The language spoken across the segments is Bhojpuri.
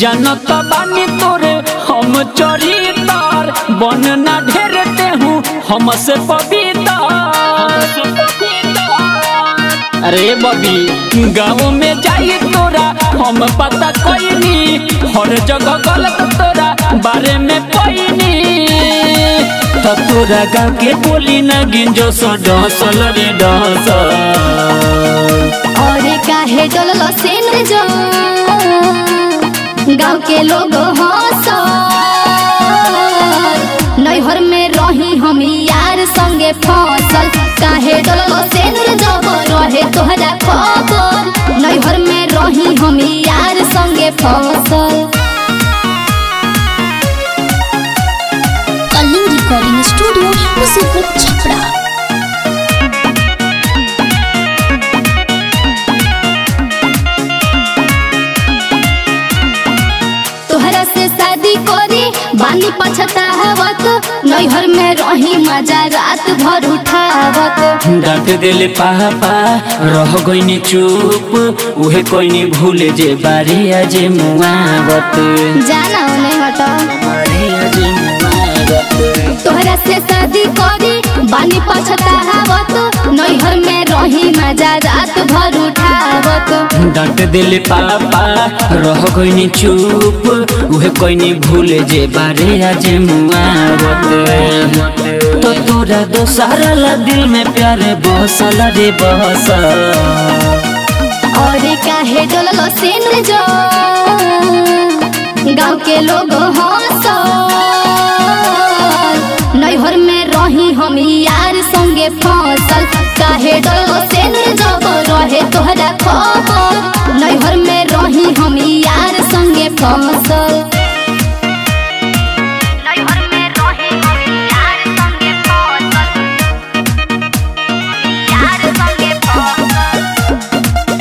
जनत बानी तोरे हम चरितार बन ना ढेर हूँ हमसे पविता अरे बबी गाँव में जाई तोरा हम पता कोई हर जगह गलत तोरा बारे में कोई तो तोरा गाँव के बोली न गिंजो सो डसल रे डसल और काहे डोललो सेन जो गाँव के लोग हंस नैहर में रही हम यार संगे फसल काहे डोललो सेन जब रहे तोहरा खबर नैहर में रही हम यार संगे फसल कलिंग रिकॉर्डिंग स्टूडियो मुसीबत छपरा तोहरा से शादी करी बानी पछतावत नैहर में रही मजा रात भर उठावत डांट देले पापा रह गईनी चुप उहे कोइनी भूले जे बारे अजे मुआवत जाना नहीं हटा बारे अजे मुआवत तोहरा से शादी करी बानी पछतावत नैहर में रही मजा रात भर उठावत डांट देले पापा रह गईनी चुप उहे कोइनी भूले जे बारे अजे मुआवत तो तोरा दोसारा ला दिल में प्यारे बसल रे बसल और काहे डोललो सेन जो गाँव के लोग हंस नैहर में रही हम यार संगे फसल काहे डोललो सेन जब रहे तोहरा खबर नैहर में रही हम यार संगे फसल नैहर में रही हम यार संगे फसल यार संगे फसल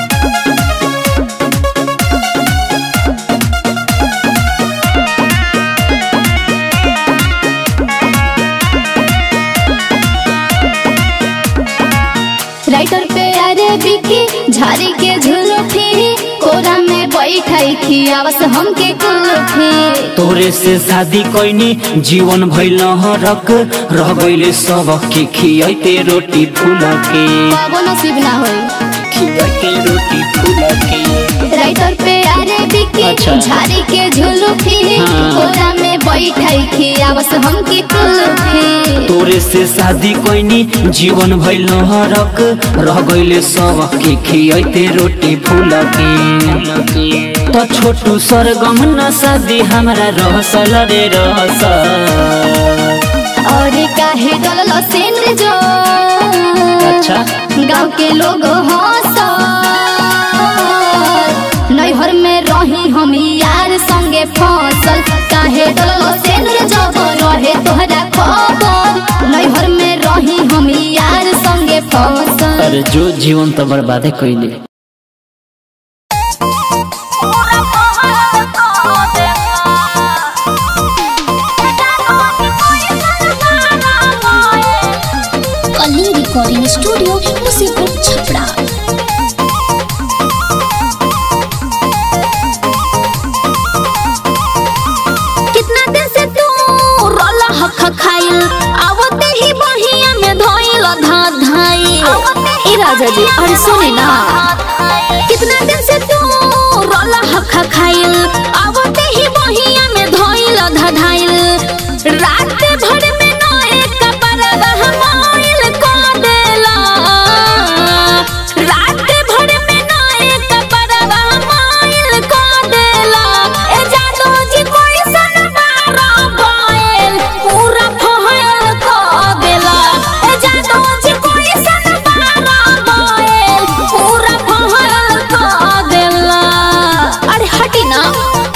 राइटर पे अरे बिकी झारी के झुलफी कोरा में बैठाई थी आवस हमके कुल्फी तोरे से शादी कोइनी जीवन भइल हरक रह गइले सब के खियाइते रोटी फूल के बाबो नसीब ना होई खियाइते रोटी फूल के राइटर पे अरे बिकी अच्छा। झारी के झुलफी हाँ। कोरा में बैठाई थी आवस हमके कुल्फी तोरे से शादी कोइनी जीवन भइल हरक रह गइले सब के खियाइते रोटी फूल के तो छोटू सरगम न शादी हमरा रहसल रे रहसल और काहे डोललो सेन जो अच्छा गाँव के लोग हंस नैहर में रही हम यार संगे फसल काहे डोललो सेन जब रहे तोहरा खबर नैहर में रही हम यार संगे फसल अरे जो जीवन तो बर्बादे कइले कलिंग रिकॉर्डिंग स्टूडियो मुसीबत छपरा कितना दिन से तू रोला हक खाइल आवते ही बहिया में धोइल धा धाई ए राजा जी अरे सुने ना कितना दिन से तू रोला हक खाइल आवते ही बहिया में धोइल धा धाइल रात भर में ना एक कपड़ा हमाइल को देला रात भर में ना एक कपड़ा हमाइल को देला ए जादू जी कोई सन मारा बायल पूरा फहल को देला ए जादू जी कोई सन मारा बायल पूरा फहल को देला अरे हटी ना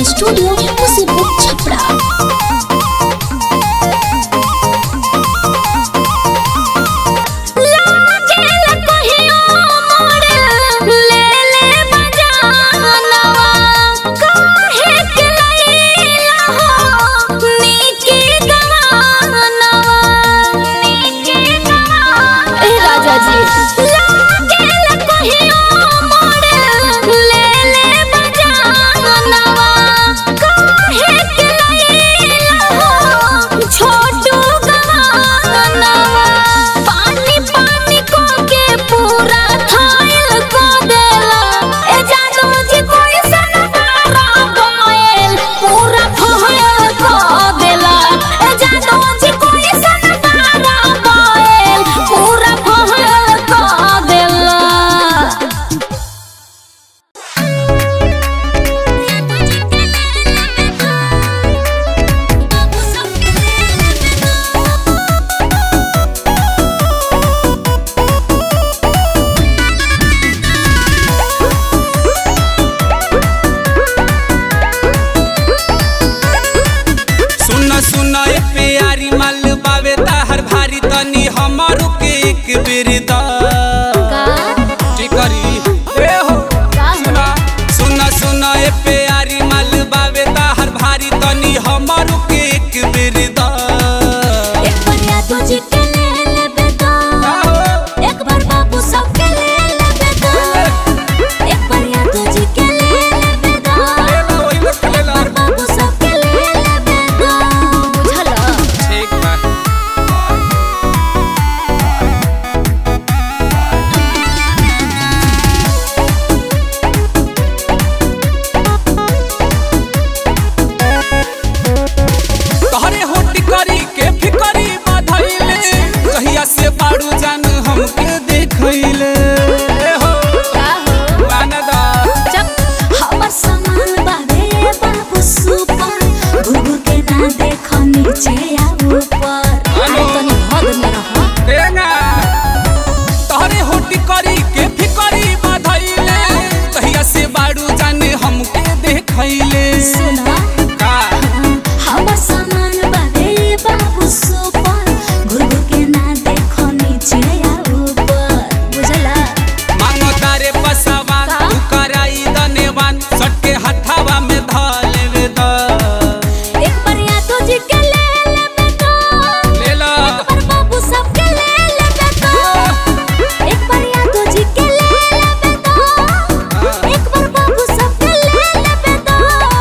स्टूडियो मुसीबत छपरा लागेला कहियो मोरे ले ले बजानवा काहे के लैला हो नीके गवानवा नीके गवानवा ए राजा जी लागेला कहियो मोरे ले ले बजानवा काहे के लैला हो छोटू गवानवा पानी पानी को के पूरा थायल को देला ए जानो जी कोई सनवारा गोयल पूरा फहल को देला ए जानो जी कोई सनवारा गोयल पूरा फहल को देला सुन सुन ए प्यारी माल बावे ताहर भारी तनी हमरो के एक बेर द टिकरी ए हो सुना सुन सुन ए प्यारी माल बावे ताहर भारी तनी हमरो के एक बेर द एक बढ़िया तुझे के ले लेबे तो एक बार बाबू सबके ले लेबे तो एक बढ़िया तुझे के ले लेबे तो बाबू सबके ले लेबे तो बुझल ठीक बा तोहरे होटी करी के फिकरी बधैले कहिया से बाड़ू जान हमके देखैले ए हो आनदा जब हमर सामान बारे बाबू सुपर घुघु के ना देख नीचे या ऊपर अरे तनी हद में रह तेना तोहरे होटी करी के फिकरी बधैले कहिया से बाड़ू जान हमके देखैले सुना का हमर सामान बारे बाबू सुपर घुघु के ना देख नीचे या ऊपर बुझला मांगो तारे पसावा का? तू कराई दनेवान सटके हथावा में धलेवे द एक बढ़िया तुझे के ले लेबे तो ले ला पर बाबू सबके ले लेबे तो एक बढ़िया तुझे के ले लेबे तो एक बार बाबू सबके ले लेबे तो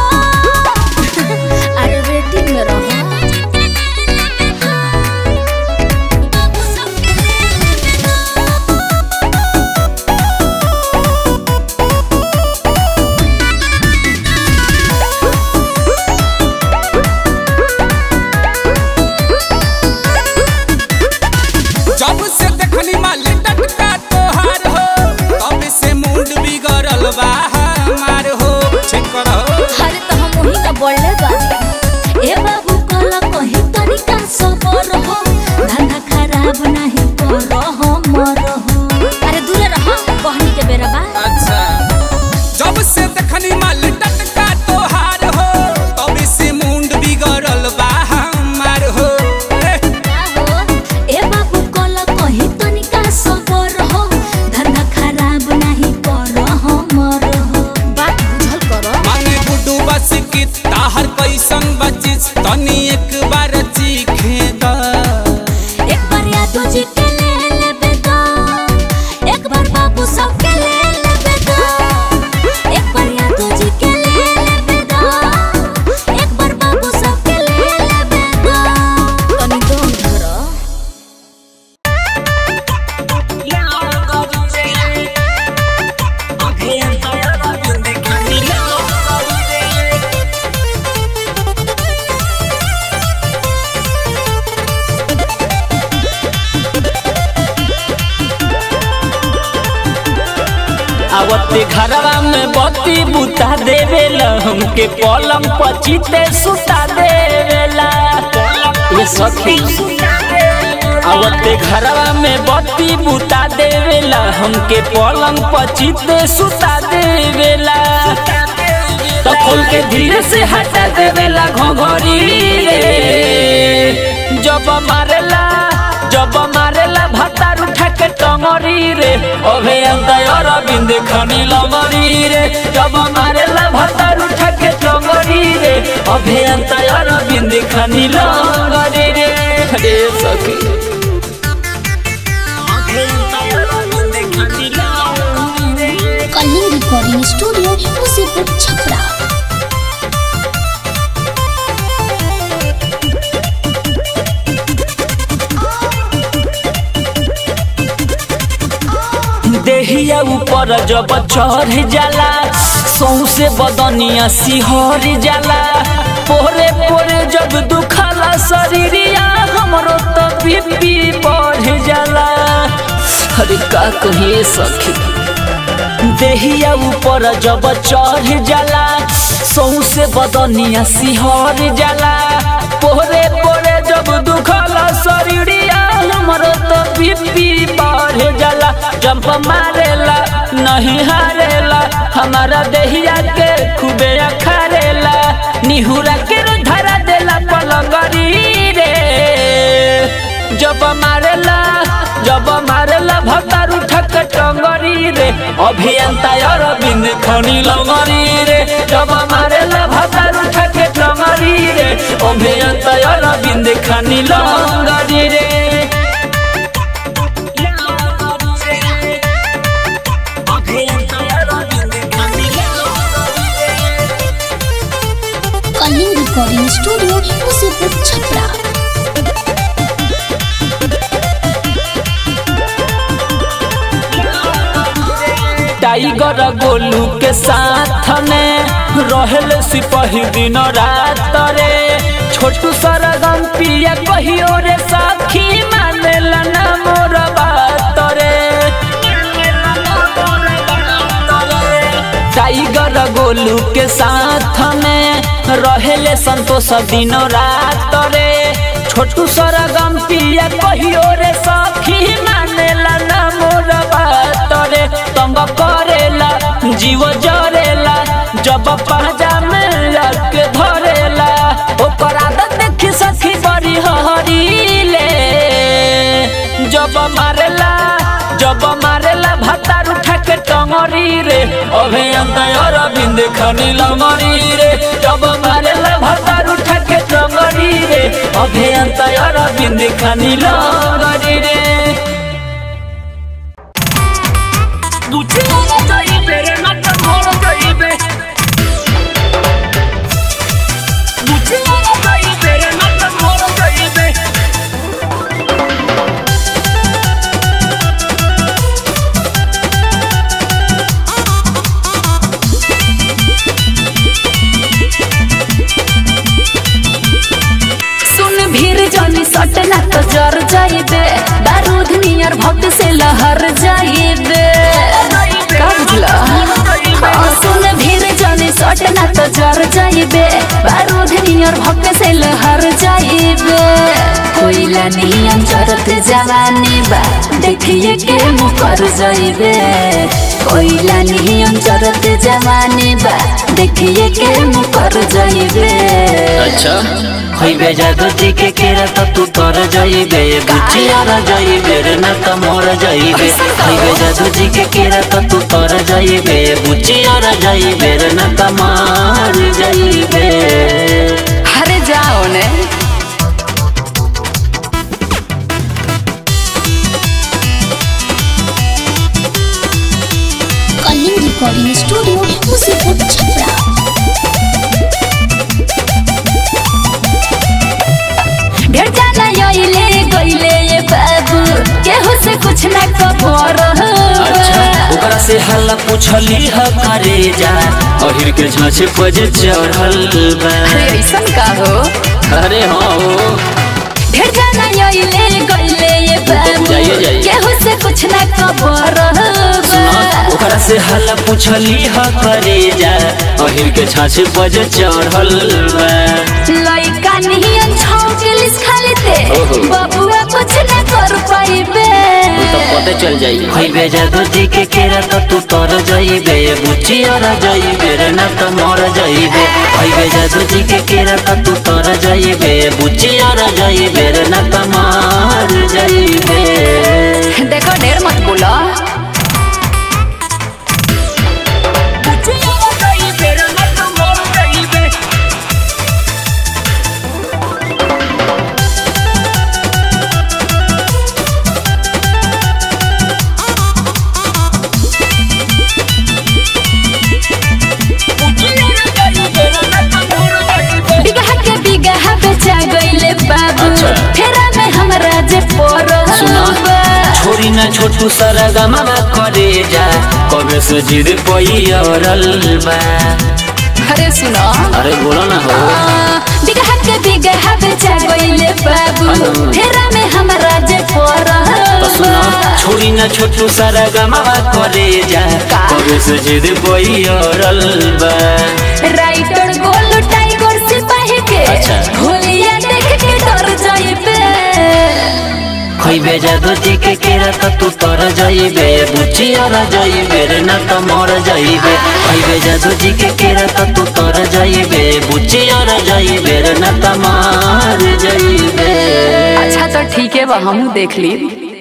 अरे वेटिंग में रहो बाबू सबके ले लेबे जब से देखनी माल टटका तोहार हो तब से मूड बिगड़ल बा हमार हो ठीक करो अरे तो हम वही ना बोलले बानी ए बाबू कला कहीं तरीका सबर हो धंधा खराब नहीं करो हमर हो अरे दूर रहो बहनी के बेरा बा अच्छा जब से देखनी माल टटका तोहार हो तब से मूड बिगड़ल बा हमार हो ए, का हो ए बाबू कला कहीं तरीका सबर हो धंधा खराब नहीं करो हमर हो बात बुझल करो माने गुड्डू बस की ताहर कैसन बचिस तनी एक बार चीखे द एक बार या तुझे के ले लेबे तो एक बार बाबू सबके ले लेबे तो एक बार या तुझे के ले लेबे तो एक बार बाबू सबके ले लेबे तो तनी दम धरो आवते घरवा में बत्ती बुता देवेला हमके पलंग पचीते सुता देवेला ये सखी आवते घरवा में बत्ती बुता देवेला हमके पलंग पचीते सुता देवेला तो खोल के धीरे से हटा देवेला घोघरी रे जब मारेला जब मारेला भतार उठा के टंगरी रे अभे अंतर अरविंद खनी लंगरी रे जब मारेला भतार उठा के टंगरी रे अभे अंतर अरविंद खनी लंगरी रे रे सखी कलिंग रिकॉर्डिंग स्टूडियो मुसीपुर छपरा देहिया ऊपर जब चढ़ जाला सौसे बदनिया सिहर जाला पोरे पोरे जब दुखला शरीरिया हमरो तो बीपी बढ़ जाला अरे का कहिए सखी देहिया ऊपर जब चढ़ जाला सौसे बदनिया सिहर जाला पोरे पोरे जब दुखला शरीरिया हमरो तो बीपी बढ़ जाला जंप मारेला नहीं हारेला हमारा देहिया के खूबे अखारेला निहुरा के धरा देला पलंगरी रे जब मारेला जब मारेला भतार उठक टंगरी रे अभियंता अरविंद खनी लंगरी रे जब मारेला भतार उठक टंगरी रे अभियंता अरविंद खनी लंगरी रे Kaling recording studio Musipur Chhapra tiger Golu के साथ में रहल सिपाही दिन रात रे छोटू सरगम पिया कहियो रे साखी मानेला ना मोर बात रे टाइगर गोलू के साथ में रहेले संतोष दिन रात रे छोटू सरगम पिया कहियो रे सखी मानेला ना मोर बात रे तंग करेला जीव जरेला जब पाजा में लग धरेला ओकर आदत देखी सखी बड़ी हरीले जब मारेला जब मारेला भतार उठा के टंगरी रे अभियंता अरविंद खनी लंगरी रे जब मारेला भतार उठा के टंगरी रे अभियंता अरविंद खनी लंगरी रे सुन भीर जनी सटना तो जर जाइबे बारूद नियर भक्त से लहर जाइबे का बुझला हाँ, सुन भीर जनी सटना तो जर जाइबे बारूद नियर भक्त से लहर जाइबे कोइला नियम जरत जवानी बा देखिए के मुकर जाइबे कोइला नियम जरत जवानी बा देखिए के मुकर जाइबे अच्छा खइबे जादू जी के केरा तो तू तर जाइबे बुचिया र जाइबे रे ना त मोर जाइबे खइबे जादू जी के केरा तो तू तर जाइबे बुचिया र जाइबे रे ना त मार जाइबे अरे जाओ ने कलिंग रिकॉर्डिंग स्टूडियो मुसीपुर छपरा ढेर जाना योइले गइले ये बाबू केहू से कुछ ना खबर अच्छा ओकरा से हल्ला पूछली ह करे जा अहिर के झांसे पजे चढ़ल बा अरे ऐसन का हो अरे हाँ हो ढेर जाना योइले गइले ये बाबू जाइए, जाइए। केहू से कुछ ना खबर सुना ओकरा से हल्ला पूछली ह करे जा अहिर के झांसे पजे चढ़ल बा लइका नियन छौकेलिस खाली रहते ओहो। बबुआ कुछ न कर पाइबे तो पते चल जाई खइबे जादू जी के केरा तो तू तर जाइबे बुच्ची और जाइबे रे ना तो मर जाइबे खइबे जादू जी के केरा तो तू तर जाइबे बुच्ची और जाइबे रे ना तो मर जाइबे देखो ढेर मत बोलो बिगहा के बिगहा बेचा गईले बाबू अच्छा। फेरा में हमरा जे सुना। पड़ल छोरी ना छोटू सारा गमा करे जा कबे से जिद पई औरल बा अरे सुनो अरे बोलो ना हो बिगहा के बिगहा बेचा गईले बाबू हेलो। फेरा में हमरा जे तो सुनो पड़ल छोरी ना छोटू सारा गमा करे जा का? कबे से जिद पई औरल बा राइटर गोल टाइगर सिपाही के अच्छा। होलिया देख के डर जाइबे खइबे जादू जी के केरा तो तू तर जाइबे बुच्ची और जाइबे रे ना तो मर जाइबे खइबे जादू जी के केरा तो तू तर जाइबे बुच्ची और जाइबे रे ना तो मर जाइबे अच्छा तो ठीक है बा हमू देख ली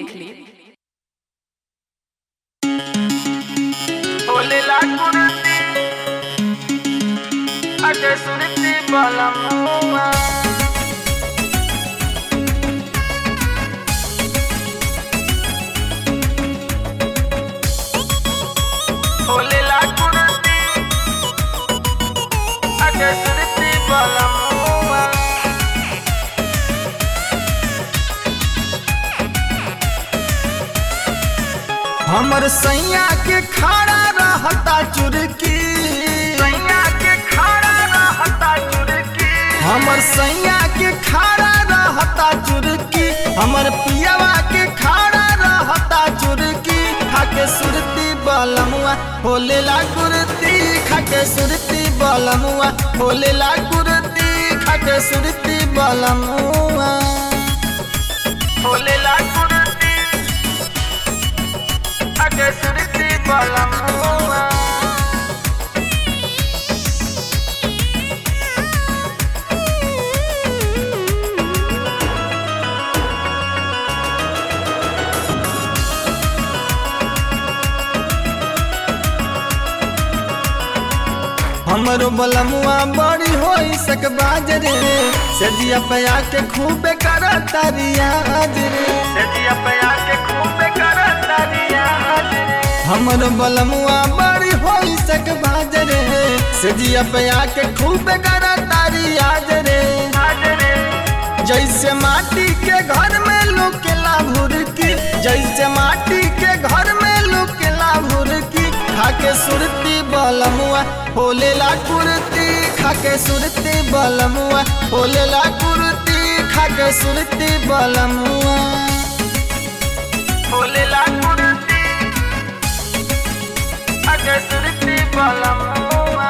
हमर सैया के खाड़ा रहता चुरकी सैया के खाड़ा रहता चुरकी हमर सैया के खाड़ा रहता चुरकी हमर पियावा के खाड़ा रहता चुरकी खाके सुरती बलमुआ होले ला कुर्ती खाके सुरती बलमुआ होले ला कुर्ती खाके सुरती बलमुआ होले ला कुर्ती खाके सुरती बलमुआ हमरो बलमुआ बड़ी होई सक बाजरे सजिया पया के खूबे करता रियाज रे सजिया पया के खूबे करता रियाज रे हमरो बलमुआ बड़ी होई सक बाजरे सजिया पया के खूबे करता रियाज रे जैसे माटी के घर में लुकेला भुरकी जैसे माटी के घर में लुकेला भुरकी खाके सुरती बलमुआ होलेला कुर्ती खाके सुरती बलमुआ होलेला कुर्ती खाके सुरती बलमुआ होलेला कुर्ती खाके सुरती बलमुआ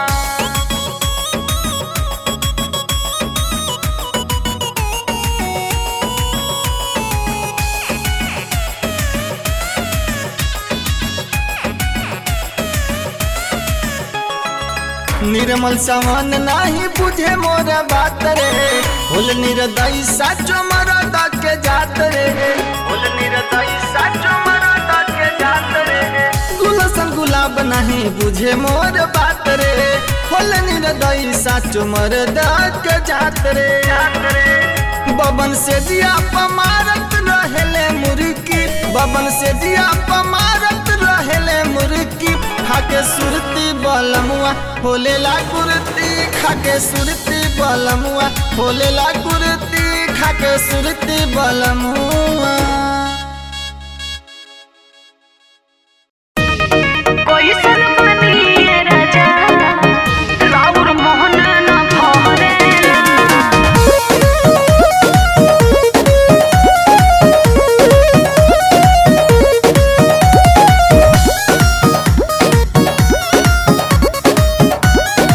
निर्मल समान नाही बुझे मोर बात रे होल निर्दयी साचो मरद के जात रे होल निर्दयी साचो मरद के जात रे गुलशन गुलाब नहीं बुझे मोर बात रे होल निर्दयी साचो मरद के जात रे बबन से दिया पमारत रहेले मुर्की बबन से दिया पमारत रहेले मुर्की खाके सुरती बलमुआ होलेला कुर्ती खाके सुरती बलमुआ होलेला कुर्ती खाके सुरती बलमुआ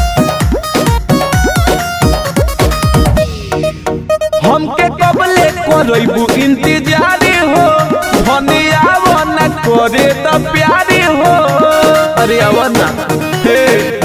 हमके कबले करबू इंतजारी हो धनिया न करे त प्यारी हो अरे आवा ना हे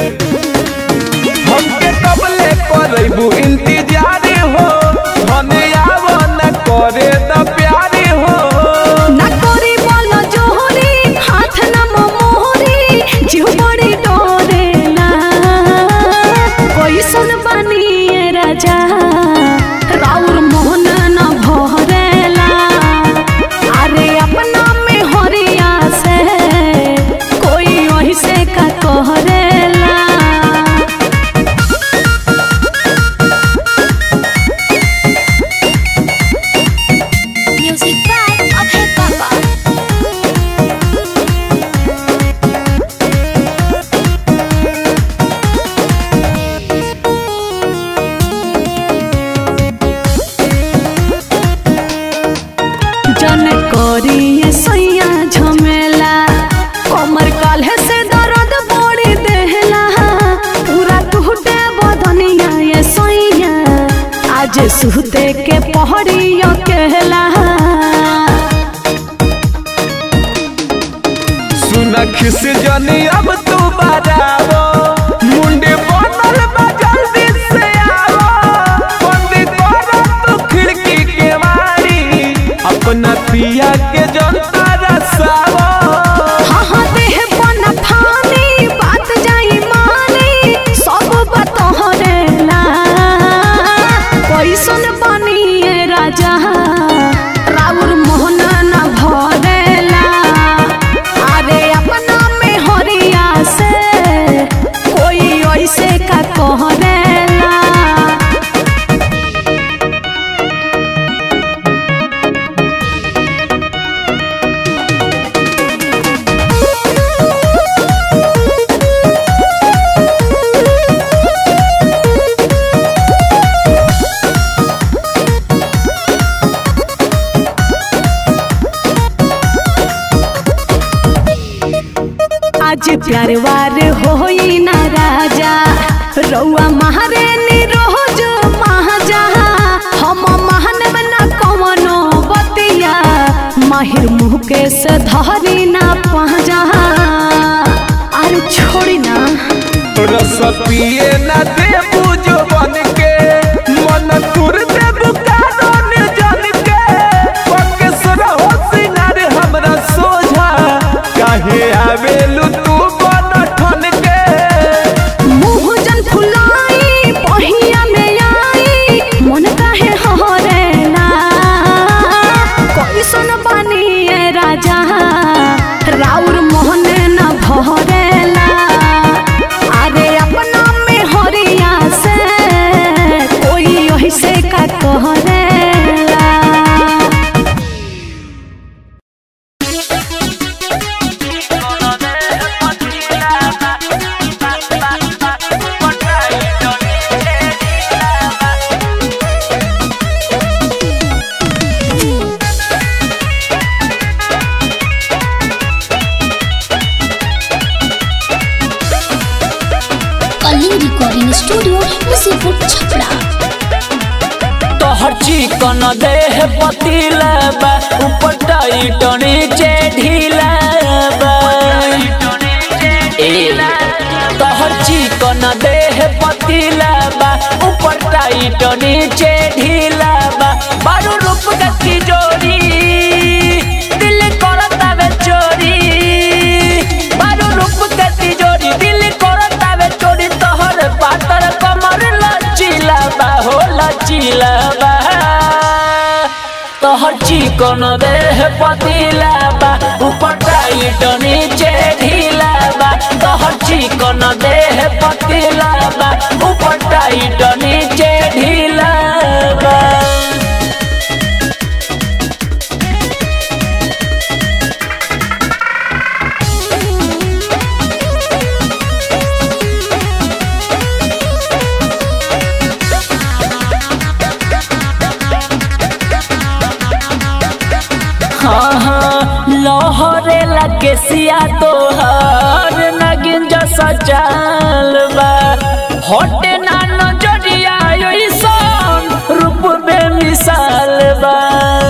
हमके कबले करबू इंतजारी हो धनिया न करे त प्यारी हो ना करी बोलो जोहरी हाथ न मोहरी जीव बड़ी डोरेला कोई सुन बनिए राजा राउर मोहन न भरेला अरे अपना में हरिया से कोई वही से का कहरेला Music by Abhay Baba. जन करिए सैया झमेला कमर काल्हे से दर्द बड़ी देहला पूरा टूटे बदनिया ये सैया आज सुते के पहड़ियो कहला सुन खिस जनी अब तू बजावो मुंडे बनल बा जल्दी से आवो बंदी करो तू खिड़की के मारी अपना पिया के जनता रसावो हाँ हाँ देह बना फानी बात जाई मानी सब बतहरेला कैसन बनिए राजा राउर मोहन न भरेला अरे अपना में हरिया से कोई ऐसे का कहरेला आज प्यार वार होई ना राजा रउआ महारानी रोज महाजा हम महानव ना कवनो बतिया माहिर मुँह के से धरी ना पहजा अरे छोड़ी ना रस पिए न दे बुझो बन के मन तुर दे बुकारो ने जन के पक्के सरहो सिंगार हमरा सोझा काहे आवेलु तू बन ठन के मुँह जन फुलाई पहिया में आई मन काहे हरेला कैसन बनिए राजा राउर मोहन न भरेला अरे अपना में हरिया से कोई यही से का कहरेला कलिंग रिकॉर्डिंग स्टूडियो मुसीपुर छपरा तोहर चिकन देह पतीला बा ऊपर टाइट नीचे ढीला बा ए तोहर चिकन देह पतीला बा ऊपर टाइट नीचे ढीला बा बारू रूप गति जोड़ी दिल करता वे चोरी बारू रूप गति जोड़ी दिल करता वे चोरी तोहर पातर कमर लचीला बा हो लचीला बा तोहर चिकन देह पतीला बा ऊपर टाइट नीचे ढीला बा तोहर चिकन देह पतीला बा ऊपर टाइट नीचे ढीला बा हाँ हाँ लहरे लगे सिया तोहर नगिन जसा चाल बा हटे ना नजरिया ऐसन रूप बे मिसाल बा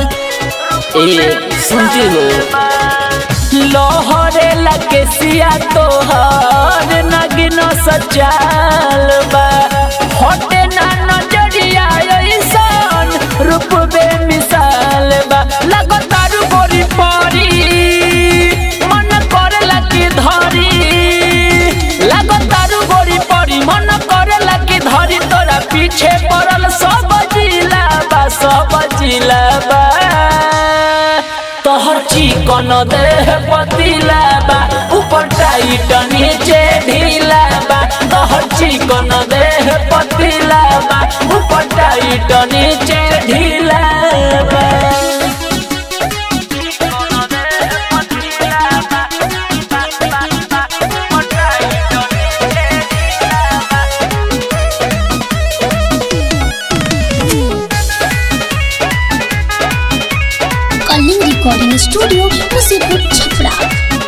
जी हो लोहरे लगे सिया तोहर नगिन सचाल बा हटे ना नजरिया ऐसन रूप बे मिसाल बा लगो तारू गोरी परी मन करला की धरी लगो तारू गोरी परी मन करला की धरी तोरा पीछे पड़ल सब जिला बा सब जिला बा तोहर चिकन देह पतिला बा ऊपर टाइट नीचे ढीला बा तोहर चिकन देह पतिला बा ऊपर टाइट नीचे ढीला बा कलिंग रिकॉर्डिंग स्टूडियो मुसीपुर छपरा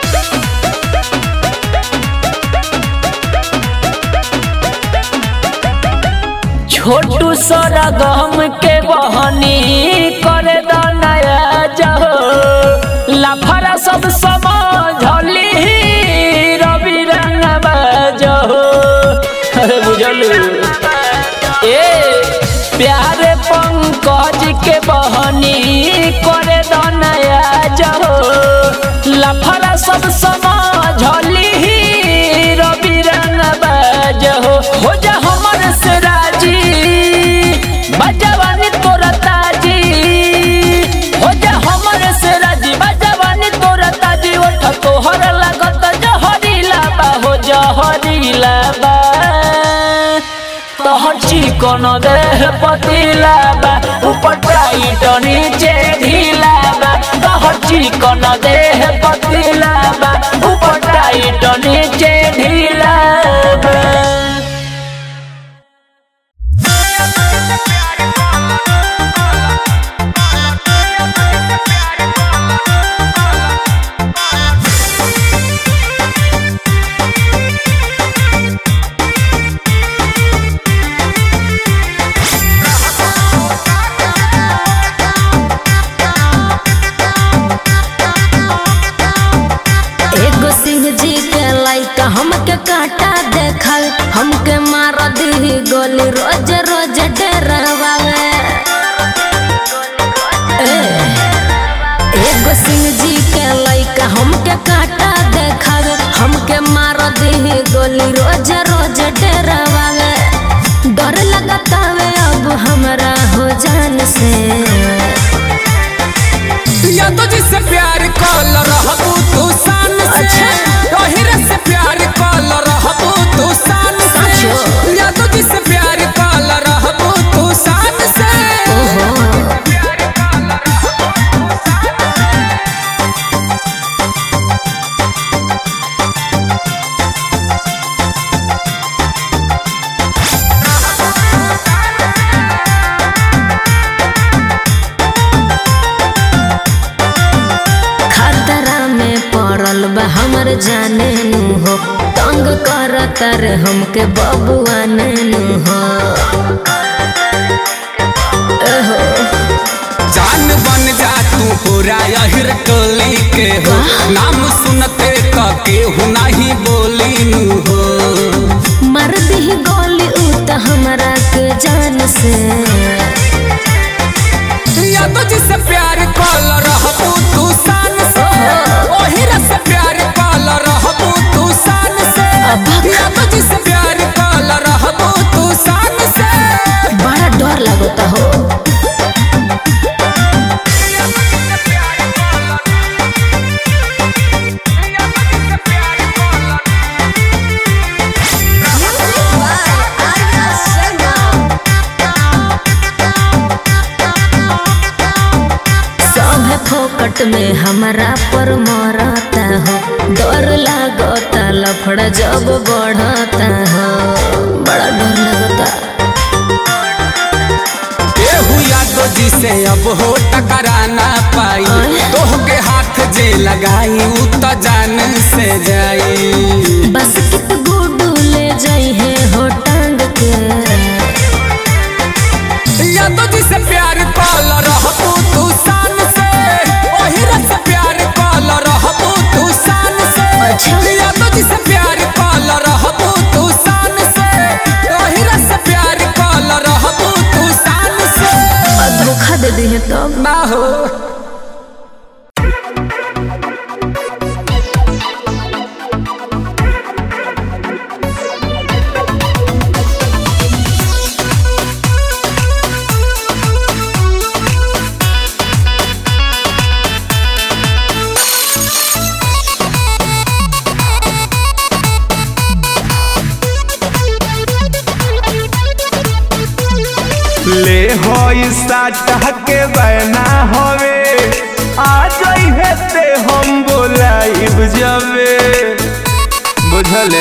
छोटू सरा गम के बहनी करे द नया जहो लाफरा सब समझली रवि रंग बजहो अरे बुझलू ए प्यारे पंकज के बहनी करे द नया जहो लाफरा सब समझली रवि रंग बजहो हो जा हमर से राजी बजवानी तोरा ताजी हो जा हमर से राजी बजवानी तोरा ताजी ओठ तोहर लागत जहरीला बा हो जहरीला बा तोहर चिकन देह पतिला बा ऊपर टाइट नीचे ढीला बा तोहर चिकन देह पतिला बा ऊपर टाइट नीचे ढीला बा एगो सिंह जी के लाइक हमके काटा देखल हमके मार दी गोली रोज रोज डरवावे ए, एगो सिंह जी के लाइक हमके काटा देखल हमके मार दी गोली रोज रोज डरवावे डर लगतावे अब हमरा हो जान से या तो जिससे प्यार कॉल रहबू तू शान से ओहिरे से प्यार कॉल रहबू तू शान से या तो जिससे प्यार कॉल रहबू तू शान से खतरा में पड़ल बा हमर जाने नु हो तंग करत रे हमके बबुआ नु हो एहो जान बन जा तू पूरा यहिर टोली के हो नाम सुनते का केहू नहीं बोली नु हो मर दी गोली उ त हमरा के जान से या तो जिससे प्यार कॉल रहबू तू शान से ओहिरे से प्यार कॉल रहबू तू शान से या तो जिससे प्यार कॉल रहबू तू शान से बड़ा डर लगता हो सब फोकट में हमरा पर मरता हो डर लागता लफड़ा जब बढ़ता हो बड़ा डर लगता केहू यादो जी से अब हो टकरा ना पाई तोह के हाथ जे लगाई उ तो जान से जाई बस कित गुडू ले जाई है हो टांग के यादो जी से प्यार कॉल रहबू तू शान से ओही रस प्यार है तब ना हो ले होई साटा के बना हवे आ जइहे ते हम बोलाइब जबे बुझले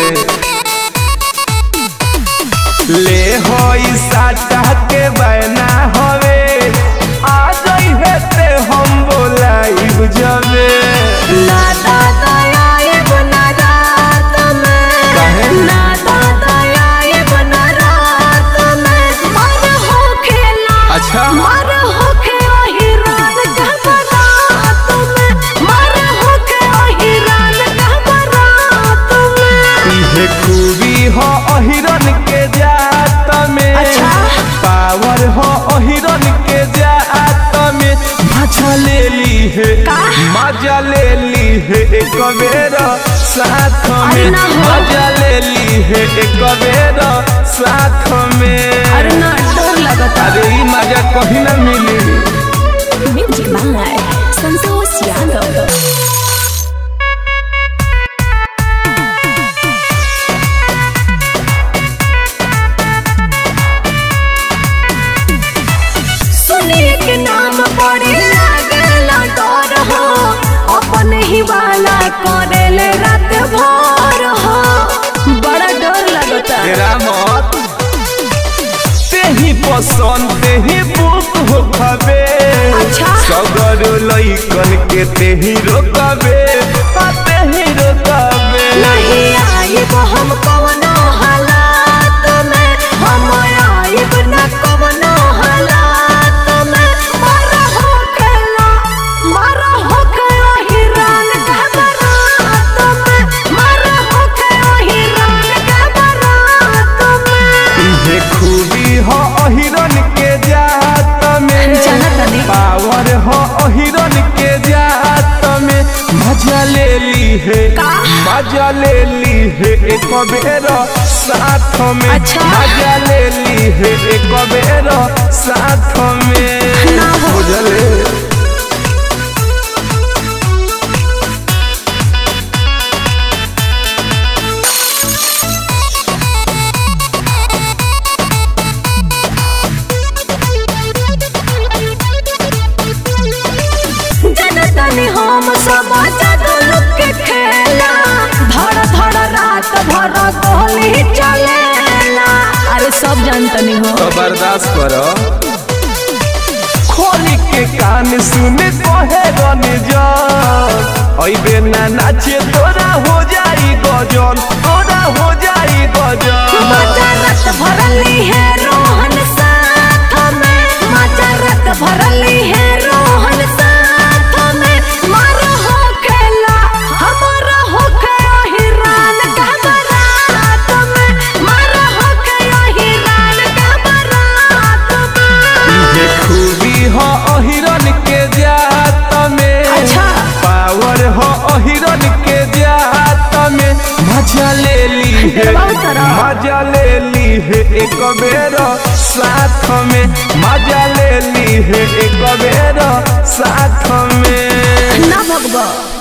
ले होई साटा के बना हवे आ जइहे ते हम बोलाइब जबे ना दादा आए बना रात में काहे? ना दादा आए बना रात में मर हो खेला अच्छा। मर हो के वही रात का बरात में मर हो के वही रात का बरात में इहे खूबी हो अहिरन के जात में अच्छा। पावर हो अहिरन के जात में मजा ले ली है मजा ले ली है एक बेर साथ अरे में ना हो। मजा ले ली है एक बेर साथ में अरे ना डर लगता अरे ई मजा कहीं ना मिली म्यूजिक मांगाए संतोष यादव सुनिए के नाम बड़े लागला डर हो अपन ही वाला करेले रात भर हो बड़ा डर लगता तेरा मत तेही पसंद तेही बुक हो खबे अच्छा। सगर लइकन के तेही रोकबे आ तेही रोकबे नहीं आइब हम कवनो हालात में हम आइब न कवनो हालात में मर हो खेला मर हो खेला हिरान का बरात में मर हो खेला हिरान का बरात में इहे खूबी हो अहिरन के जात में जानत नहीं। पावर हो अहिरन के जात में मजा ले ली है मजा ले ली है एक बेर साथ में अच्छा। मजा ले ली है एक बेर साथ में ना हो। बुझले जनतनी हम सब जादू लुक के खेला धड़ धड़ रात भर गोली चलेला अरे सब जानतनी हो तो बर्दाश्त करो खोली के कान सुने कहे रन जा अइबे ना नाचे तोरा हो जाई गजन तोरा हो जाई गजन मजरत भरली है रोहन साथ में मजरत भरली है रोहन साथ में मर हो खेला हमारा हो खेला हिरान का बरात में मर हो खेला हिरान का बरात में ये खूबी हो अहिरन के जात में अच्छा। पावर हो अहिरन के जात में मजा ले ली है बहुत तरह। मजा ले ली है एक बेर साथ में मजा ले ली है एक बेर साथ में ना भगवा